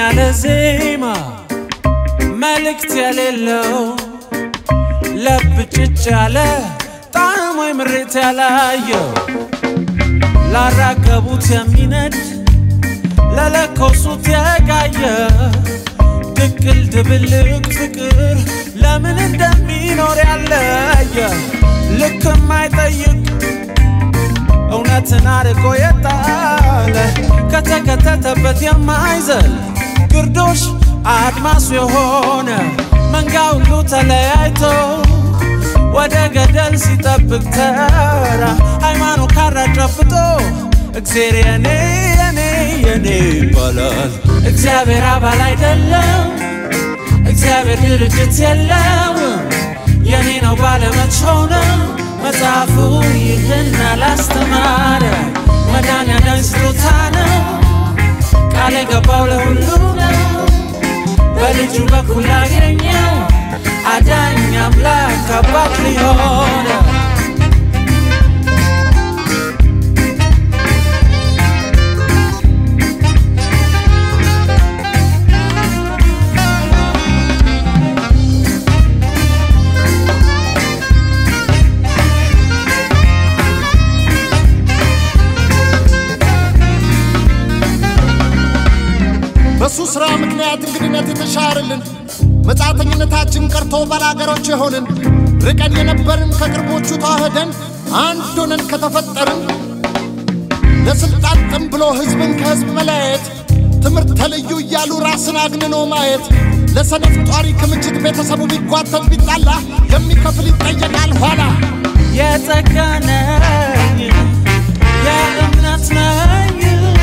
ያለ ዜማ መልእክት የሌለው ለብጭጭ ያለ ጣዕም ወይ ምሬት ያላየው ላራገቡት የሚነድ ለለኮሱት የጋየ ድቅል ድብልቅ ፍቅር ለምን እንደሚኖር ያለየ ልክ የማይጠይቅ እውነትን አርቆ የጣለ ከተከተተበት የማይዘል ግርዶሽ አድማሱ የሆነ መንጋ ሁሉ ተለያይቶ ወደ ገደል ሲጠብቅ ተራ ሃይማኖት ካራ ጨብጦ እግዜር የኔ የኔ የኔ ይባላል። እግዚአብሔር አባል አይደለም፣ እግዚአብሔር ድርጅት የለው። የኔ ነው ባለመች ሆነ መጽሐፉ ይህን አላስተማረ። መዳን ያዳኝ ስጦታ ነው፣ ቃል የገባው ለሁሉ ነው። በልጁ በኩል አገኘው አዳኝ አምላክ አባት ሊሆነ በሱ ሥራ ምክንያት እንግድነት የተሻርልን መጻተኝነታችን ቀርቶ ባላገሮች የሆንን ርቀን የነበርን ከቅርቦቹ ተዋህደን አንድ ሆነን ከተፈጠርን ለሥልጣን ጥም ብሎ ሕዝብን ከሕዝብ መለያየት ትምህርት ተልዩ እያሉ ራስን አግንኖ ማየት ለሰነፍ ጧሪ ክምችት ቤተሰቡ ቢጓተት ቢጣላ የሚከፍል ይጠየቃል ኋላ የጸጋ ነኝ የእምነት ነኝ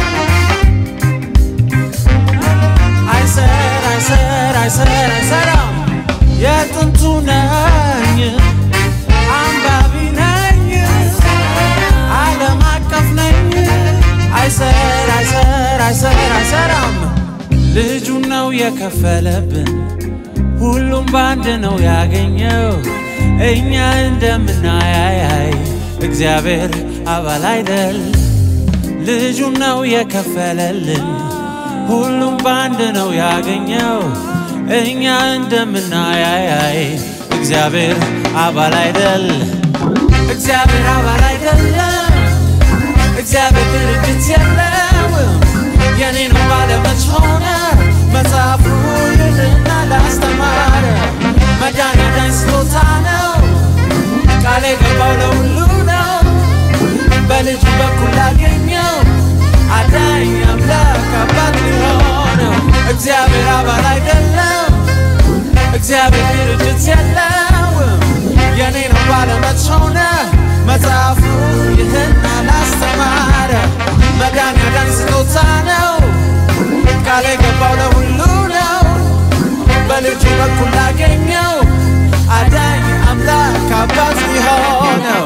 አይሰር አይሰር አይሰር አይሰራም የጥንቱ ነኝ አንባቢ ነኝ ዓለም አቀፍ ነኝ አይሰር አይሰር አይሰር አይሰራም ልጁን ነው የከፈለብን ሁሉም በአንድ ነው ያገኘው እኛ እንደምናያይ እግዚአብሔር አባል አይደል ልጁን ነው የከፈለልን ሁሉም በአንድ ነው ያገኘው እኛ እንደምናያይ እግዚአብሔር አባል አይደል እግዚአብሔር አባል አይደለም እግዚአብሔር ድርጅት የለው የኔ ነው ባለመች ሆነ መጽሐፉ ይልና ላስተማረ መዳን ያዳኝ ስጦታ ነው ቃል የገባው ለሁሉ ነው በልጁ በኩል ላገኘው አዳኝ አምላክ አባት ሊሆነው እግዚአብሔር አባል አይደለም እግዚአብሔር ድርጅት የለውም የኔ ነው ባለመች ሆነ መጽሐፉ ይህን አላስተማረ መዳን ያዳኝ ስጦታ ነው ቃል የገባው ለሁሉ ነው በልጁ በኩል ላገኘው አዳኝ አምላክ አባት ሊሆነው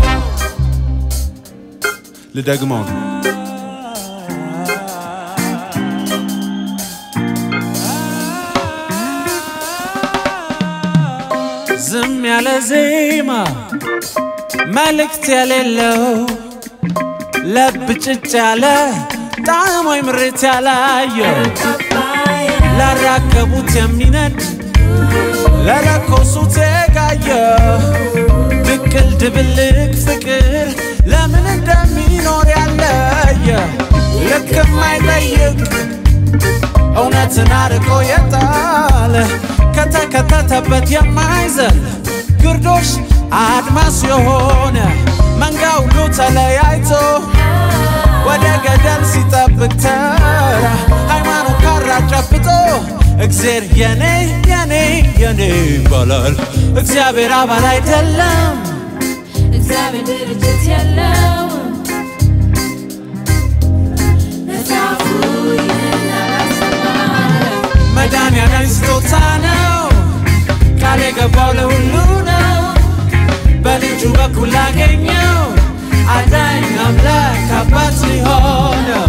ልደግመው ነው። ዝም ያለ ዜማ መልእክት የሌለው ለብጭጭ ያለ ጣዕም ወይ ምሬት ያላየው ላራገቡት የሚነድ ለለኮሱት የጋየ ድቅል ድብልቅ ፍቅር ለምን እንደሚኖር ያለየ ልክ የማይጠይቅ እውነትን አርቆ የጣለ ከተከተተበት የማይዘል ግርዶሽ አድማስ የሆነ መንጋ ሁሉ ተለያይቶ ወደ ገደል ሲጠብቅ ተራ ሃይማኖት ካራ ጨብጦ እግዜር የኔ የኔ የኔ ይባላል። እግዚአብሔር አባል አይደለም፣ እግዚአብሔር ድርጅት የለውም። መጽሐፉ ይህን አላስተማረም። መዳን ያዳኝ ስጦታ ነው፣ ቃል የገባው ለሁሉ ነው። በልጁ በኩል ላገኘው አዳኝ አምላክ አባት ሊሆነው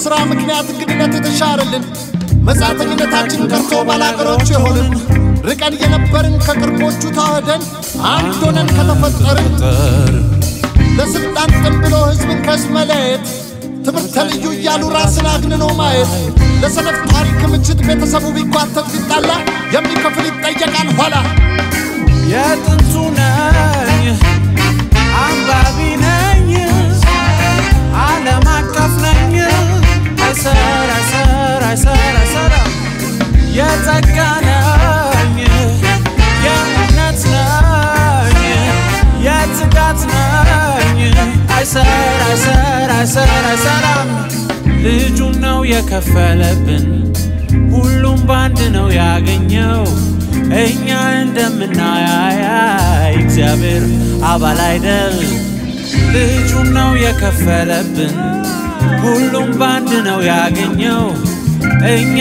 ሥራ ምክንያት እንግድነት የተሻረልን መጻተኝነታችን ቀርቶ ባላገሮች የሆንን ርቀን የነበርን ከቅርቦቹ ተዋህደን አንድ ሆነን ከተፈጠርን ለስልጣን ጥም ብሎ ሕዝብን ከሕዝብ መለየት ትምህርተ ልዩ እያሉ ራስን አግንኖ ማየት ለሰነፍ ጧሪ ክምችት ቤተሰቡ ቢጓተት ቢጣላ የሚከፍል ይጠየቃል ኋላ የጥንቱ ነኝ አንባቢ ነኝ ዓለም አቀፍ ነኝ አይሰር አይሰር አይሰር አይሰራ የጸጋ ነኝ የእምነት ነኝ የትጋት ነኝ አይሰር አይሰር አይሰር አይሰራም ልጁን ነው የከፈለብን ሁሉም ባንድ ነው ያገኘው እኛ እንደምናያይ እግዚአብሔር አባል አይደል ልጁን ነው የከፈለብን ሁሉም ባንድ ነው ያገኘው እኛ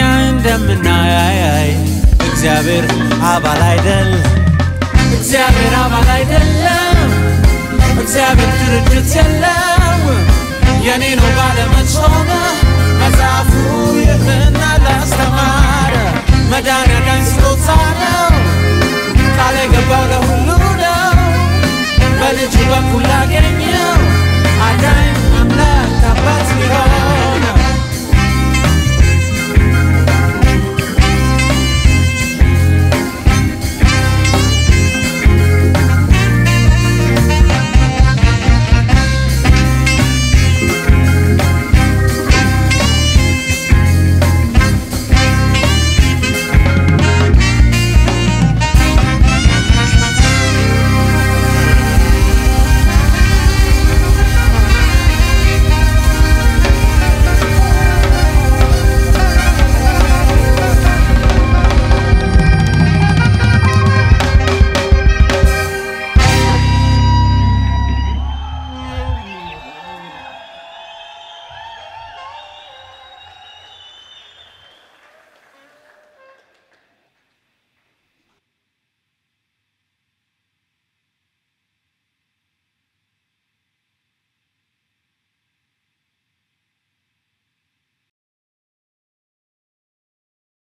እንደምናያይ እግዚአብሔር አባል አይደል እግዚአብሔር አባል አይደለ